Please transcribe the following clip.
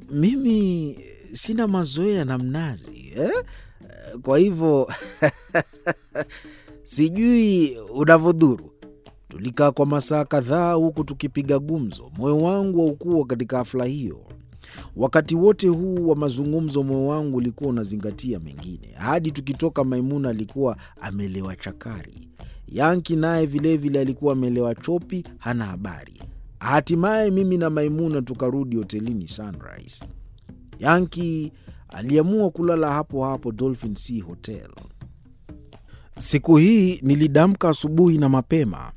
mimi sina mazoea na mnazi eh? Kwa hivyo sijui unavyodhuru. Tulikaa kwa masaa kadhaa huku tukipiga gumzo. Moyo wangu haukuwa katika hafla hiyo. Wakati wote huu wa mazungumzo, moyo wangu ulikuwa unazingatia mengine. Hadi tukitoka, Maimuna alikuwa amelewa chakari, Yanki naye vilevile alikuwa amelewa chopi, hana habari. Hatimaye mimi na Maimuna tukarudi hotelini Sunrise. Yanki aliamua kulala hapo hapo Dolphin Sea Hotel. Siku hii nilidamka asubuhi na mapema.